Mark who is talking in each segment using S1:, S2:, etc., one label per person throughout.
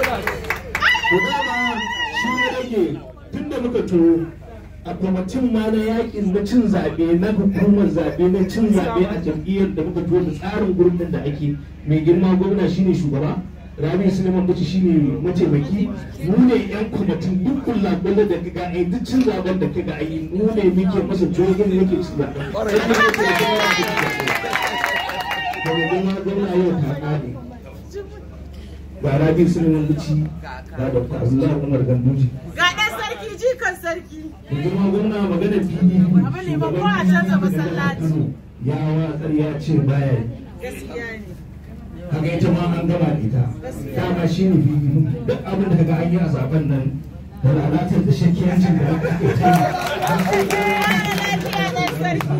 S1: to dama shi ne rage tun da muka turo a kwamitin ma na yakin na cin zaɓe na hukumar zaɓe na cin zaɓe a jam'iyyar da muka turo da tsarin gurbin da ake mai girma gwamna shine shugaba rabi suleiman bace shine mataimaki mu ne yan kwamitin duk kullakulla da kaga ai duk cin zaben da kaga ai mu ne muke masa jogin muke cin zaben da mai girma gwamna yau ta ƙare ga rabi suleiman bace ga dr abdullahi umar ganduji
S2: Ga ɗan sarki jikan sarki.
S1: da girma gwamna magana pdp
S2: Abu ne ba ko a canza masallaci.
S1: ya watsar ya ce baya yi
S2: Gaskiya ne.
S1: kaga ita ma an gama da ita dama shi ne pdp duk abin da kaga an yi a zaben nan da lalatar da shakiyancin da aka ake ta yi an sai
S2: Lafiya ɗan sarki.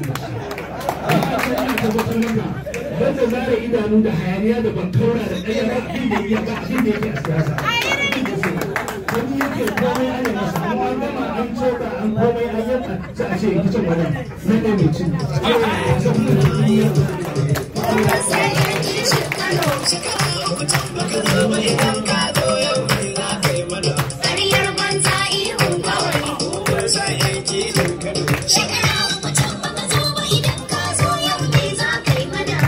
S1: Wanda zara idanu da hayaniya da bankaura da ɗaya ba abin da iya ba abin da yake a siyasa. Wani yake komai ana masa an an gama an coka an komai an yanka sai a ce kicin wannan nan ne mai cin.
S3: Ƙaryar banza ihun kawai. Shekara uku can baka zo ba idan ka zo yau ne za ka yi mana.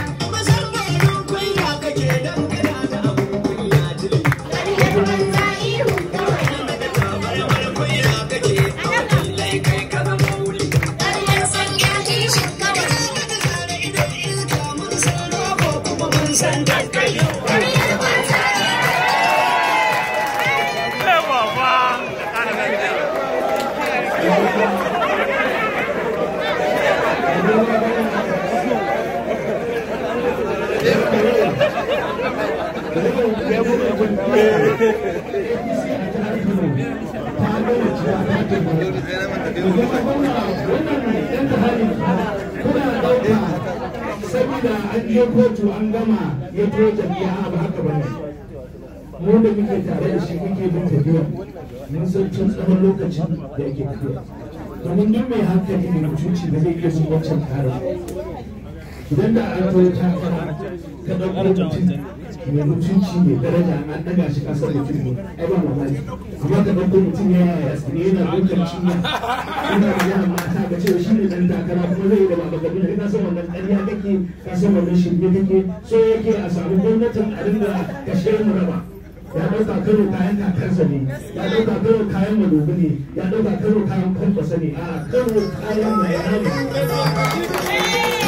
S3: Ƙaryar banza ihun kawai. Ƙaryar sanya kishin kawai. Ƙaryar banza
S1: Saboda an je kotu an gama ya to jami'a ba haka ba ne. Mu da muke tare da shi muke bin tafiya mun san tun tsawon lokacin da yake tafiya. Domin duk mai hankali ne mutunci da zai iya bin wancan tsarin. idan da an zo ta fara ka ɗauko mutum mai mutunci mai daraja an ɗaga shi kasar mutum ne ai ba mamaki amma ka ɗauko mutum ya yaya ne yana ɗaukar cinya yana magana mata ga cewa shi ne ɗan takara kuma zai yi da baba gabi da ka san wannan ƙarya kake ka san wannan shirme kake so yake a samu gwamnatin a dinga kashe mu raba ya ɗauka kano kayan kakansa ne ya ɗauka kano kayan madobi ne ya ɗauka kano kayan kwamfasa ne a kano kayan mai ne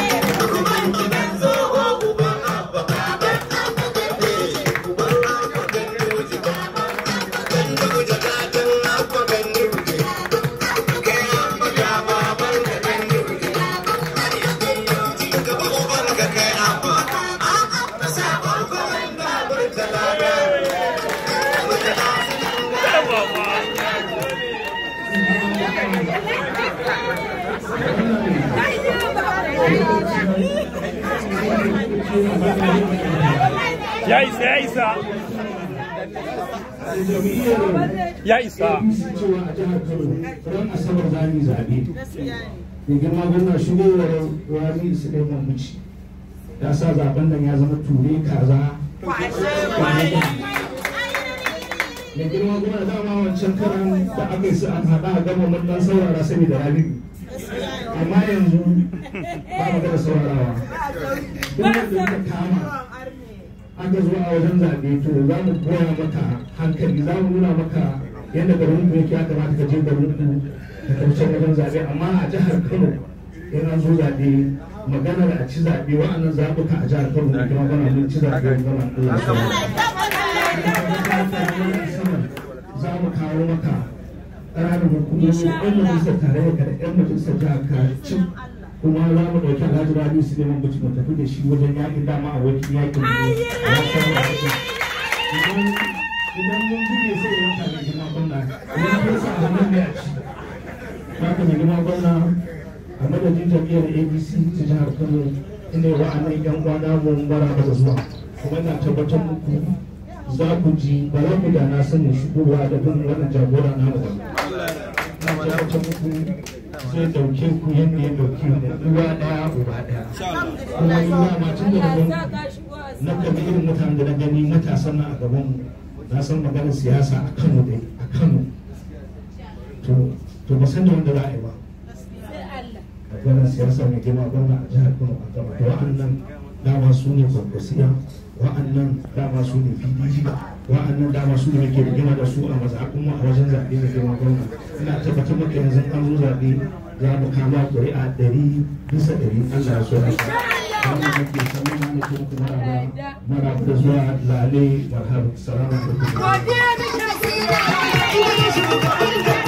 S4: Ya isa, ya isa. Ya isa.
S1: cewa a jihar Kano ran asabar za mu yi zaɓe.
S2: Gaskiya ne.
S1: Mai girma gwamna shigowar Rabi Suleiman Bichi ya sa zaben nan ya zama ture kaza.
S2: Kwashe baya.
S1: Mai girma gwamna dama wancan karan da aka yi su an haɗa a gama mun dan saurara saboda Rabi. Amma yanzu ba mu da saurarawa. Duk wanda ya kama aka zo a wajen zaɓe to za mu koya maka hankali za mu nuna maka yadda garin ku yake ya kamata ka je garin ku ka kauce wajen zaɓe amma a jihar Kano yana zo zaɓe maganar a ci zaɓe wa'annan zaɓuka a jihar Kano da kuma gana mun ci zaɓe gama Allah ya za mu kawo maka ƙananan hukumomi ɗan majalisar tarayya da ɗan majalisar jihar ka cin kuma za mu ɗauki alhaji rabi su neman mutu mu tafi da shi wajen yaƙin dama a wajen yaƙin mu idan idan mun buge sai yanka da girma gwamna idan kun sa hannun ne a ci za ka mai girma gwamna a madadin jam'iyyar abc ta jihar kano inda yawa a nan yan uwa namu bara da zuwa kuma ina tabbatar muku za ku ji ba za ku da na sani shigowa da bin wannan jagora namu ba ina tabbatar muku zai dauke ku yadda ya dauke mu uwa daya uba daya kuma yi wa matan da na na kalli irin mutanen da na gani matasan nan a gaban mu na san maganar siyasa a kano dai a kano to to ba san da wanda za a yi ba maganar siyasa mai girma gwamna a jihar kano a gaba to wa'annan dama su ne kwankwasiya wa'annan dama su ne pdp wa'annan dama su ne ke rigima da su a mazaɓin mu a wajen zaɓe mai girma gwamna ina tabbatar maka yanzu an zo zaɓe za mu kama ƙuri'a ɗari bisa ɗari allah ya so haka wannan nake sanin ma nake muku maraba maraba da zuwa lale marhaba salamu alaikum
S3: Godiya da